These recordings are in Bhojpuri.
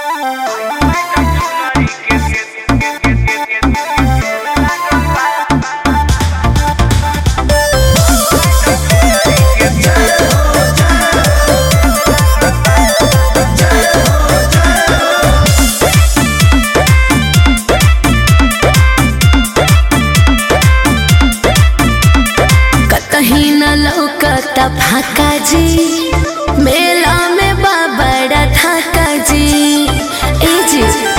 कहीं न लौकता फाका जी मेला में बाबड़ा ठाका जी ए जी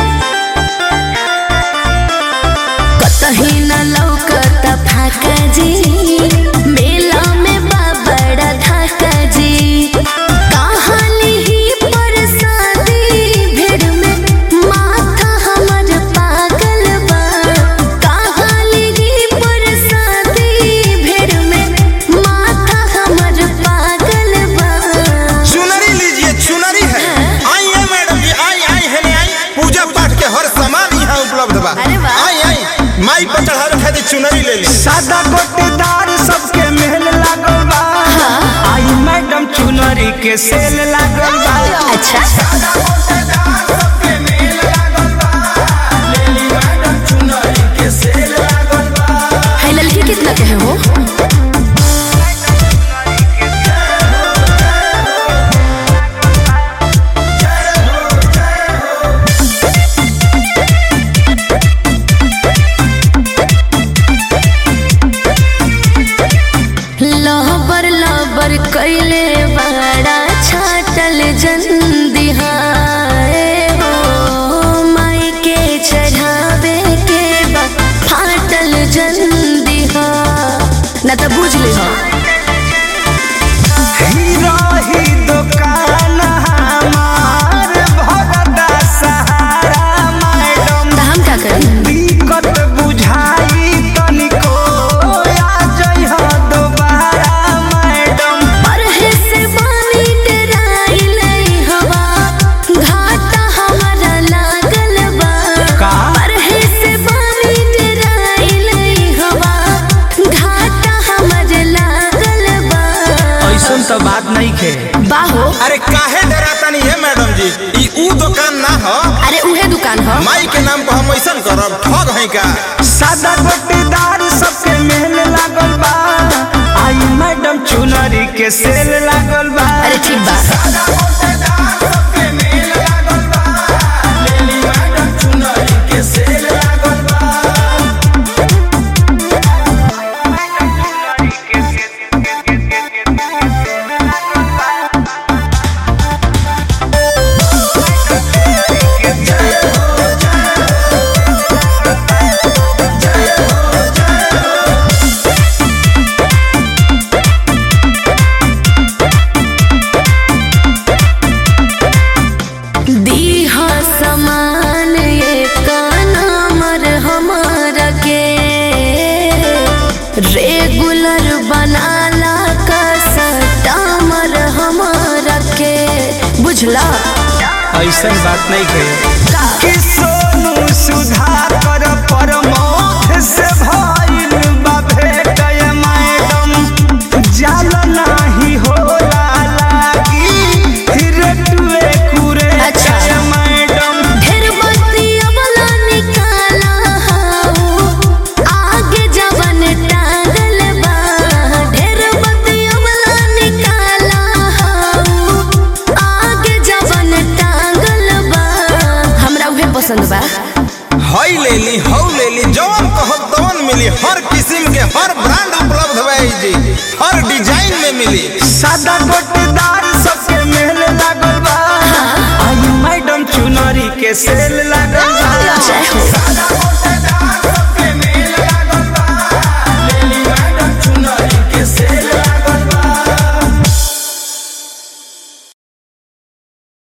कहीं न लौकता फाका जी मेला में बाबड़ा ठाका जी कहानी ही पर शादी भीड़ में माथा हमर पागल बा कहानी ही पर शादी भीड़ में माथा हमर पागल बा चुनरी लीजिए चुनरी है आई है मैडम जी आई आई है नहीं आई पूजा पाठ के हर सामान यहाँ उपलब्ध बा अरे वाह। आई आई माई पर चढ़ावे खातिर चुनरी ले ली सादा गोटेदार सबके मेल लागल बा आई मैडम चुनरी के सेल लागल बा अच्छा है लड़की कितना के है वो लहबर लहबर कैले बड़ा छाटल जंदिहाए हो माई के चढ़ावे के बा फाटल जंदिहा ना तो बुझ ले हो हीरो ही दुकान हमार भरदा सहारा मैडम तो हम क्या करें दिक्कत बुझाई तनिको आ जइह दोबारा मैडम परहे से पानी डराइले हवा घाटा हमारा लागल बा का? परहे से पानी डराइले हवा घाटा हमारा लागल बा ऐसन तो बात नहीं खे बाहो अरे काहे डराता नहीं है मैडम जी ई ऊ दुकान ना हो अरे उहे दुकान हो माई के नाम पर हम ऐसा करब ठग है का सादा गोटेदार सबके मेल लागल बा आई मैडम चुनरी के सेल लागल बा अरे ठीक बा दीहा समान ये कानमर हमारा के रेगुलर बनाला का सटामर हमारा के बुझला ऐसन बात नहीं खे कि सोनू सुधाकर परमोथ से भइल बा भेट ये मैडम जाल नाही होला लागी हिरटुए कुरे अच्छा। ये मैडम ढेर बत्तियाँ वाला निकाला हाउ, आगे जवन टांगल बा ढेर बत्तियाँ वाला निकाला हाउ, आगे जवन टांगल बा हमरा उहे पसंद बा हई ले ली हौ ले ली जौन कहब तौन मिली हर किस्म के हर ब्रांड उपलब्ध बा ई जी हर डिजाइन में मिली सादा गोटेदार सबके मेल लागल बा आई मैडम चुनरी के सेल